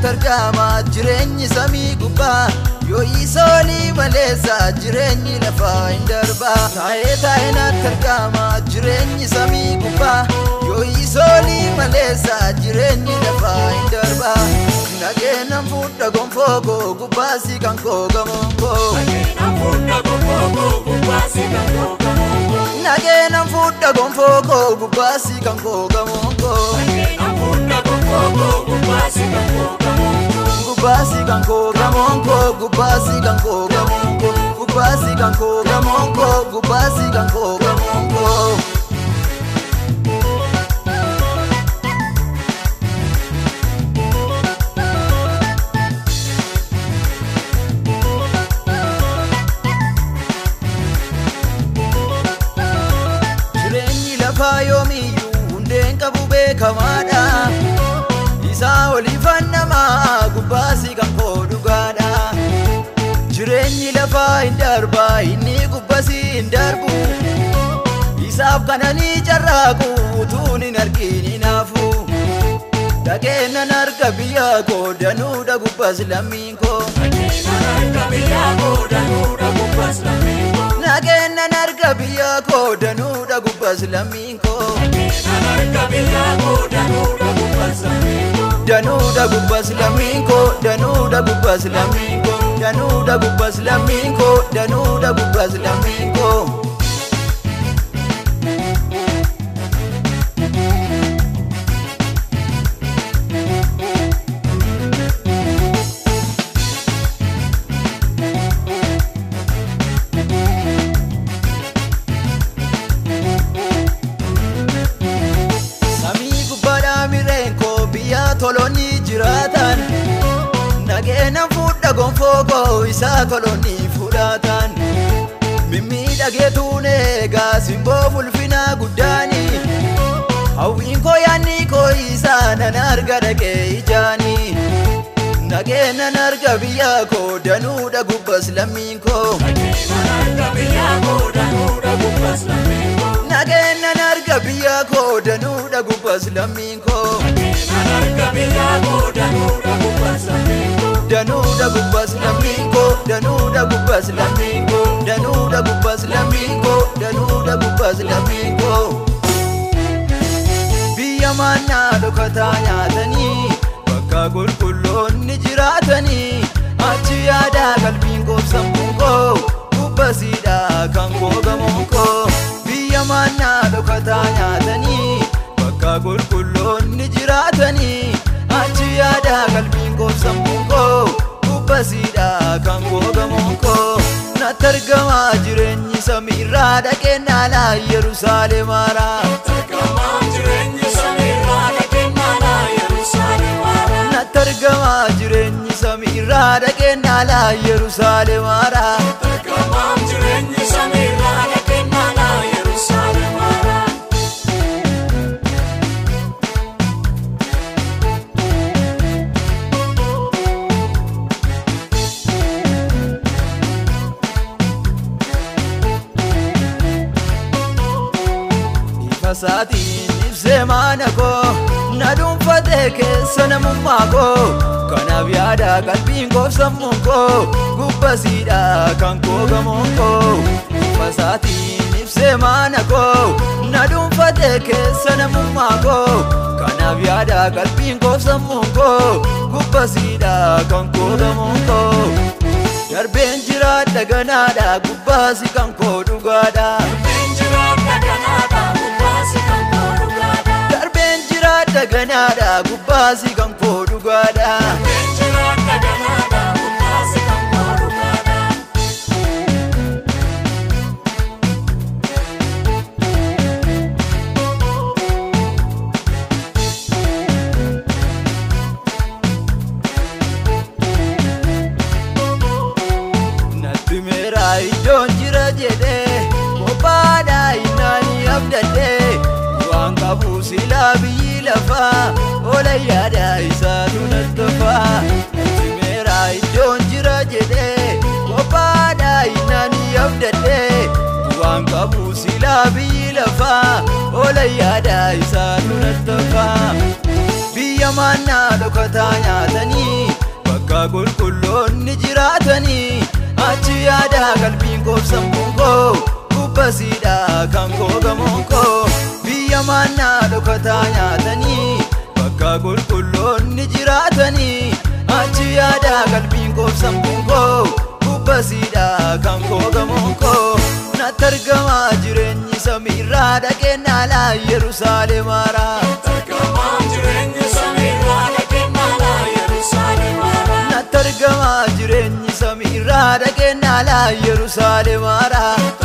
natti argama jireenyi samii gubbaa yoo isoolii maleessa jireenyi lafaa hin darbaa taa'ee taa'ee natti argama jireenyi samii gubbaa yoo isoolii maleessa jireenyi lafaa hin darbaa nageenan fuudha gonfoo koo gubbaasi kan koo gamoon koo nageenan fuudha gonfoo koo gubbaasi kan koo gamoon koo gubbaasi kan koo gamoon koo gubbaasi kan koo gamoon koo gubbaasi kan koo gamoon koo gubbaasi kan koo gamoon koo. Jireenyi lafaa yoomiyyuu hundeen qabu beekamaadha. Isaa oliifan namaa gubbaasi kan koo dhugaadha. Jireenyi lafaa hin darba inni gubbasi hin darbu. Isaaf kananii carraaqu utuun hin argin hinaafu. Dhageennan arga biyya koo danuudha gubbas lammiin koo. Nageennan arga biyya koo danuudha gubbas lammiin koo. Danuudha gubbas lammiin koo danuudha gubbas lammiin koo danuudha gubbas lammiin koo danuudha gubbas lammiin koo. Samii gubbaadhaa mireen koo biyya tolonni jiraatan Nageenan fuudha gonfoo koo isaa tolonni fudhatan Mimmiidhageetuun eegaa simboo fulfinaa guddaani Hawwiin koo yaanni koo isaa nan arga dhaqee ijaani Nageenan arga biyya koo danuudha gubbas lammiin koo Nageennan arga biyya koo danuudha gubbas lammiin koo Danuudha gubbas lammiin koo danuudha gubbas lammiin koo danuudha gubbas lammiin koo danuudha gubbas lammiin koo Biyya maannaa dhokataa nyaatanii bakka qulqulloonni jiraatanii achi yaadaa qalbiin koo sammuun koo gubbasiidha kan koo gamoon koo biyya maannaa dhokataa nyaatanii bakka qulqulloonni jiraatanii achi yaadaa qalbiin koo sammuun koo gubbasiidha kan koo gamoon koo natti argamaa jireenyi samiirraa dhaqeen dhaalaa yerusaalemaadhaa. Natti argamaa jireenyi samiirraa dhaqeen dhaalaa yerusaalemaadhaa. Ifasaatiin ibsee maana koo na dhuunfatee keessa namummaa koo kanaaf yaada qalbiin koo sammuun koo gubbasiidha kan koo gamoon koo Ifasaatiin ibsee maana koo na dhuunfatee keessa namummaa koo kanaaf yaada qalbiin koo sammuun koo gubbasiidha kan koo gamoon koo Darbeen jiraadha ganaadha gubbaasi kan koo dhugaadha. Darbeen jiraadha ganaadha gubbaasi kan koo dhugaadha. Natti meera iddoon jira jedhee qophaadha innaani abdadhee waan qabu silaa biyyi lafaa oola yaada isaatu nattafaa. Natti meera iddoon jira jedhee qophaadha innaani abdadhee waan qabu silaa biyyi lafaa oola yaada isaatu nattafaa. Biyya mannaa dhokataa nyaatanii bakka qulqulloonni jiraatanii achi yaada qalbiin koobsamuu koo kubbasiidha kan koo gamoo koo biyya mannaa dhokataa nyaatanii bakka qulqulloonni jiraatanii achi yaada qalbiin koobsamuu koo kubbasiidha kan koo gamoo koo natti argamaa jireenyi samiirraa dhaqeen alaa yerusaalem haaraa natti argamaa jireenyi samiirraa dhaqeen alaa yerusaalem haaraa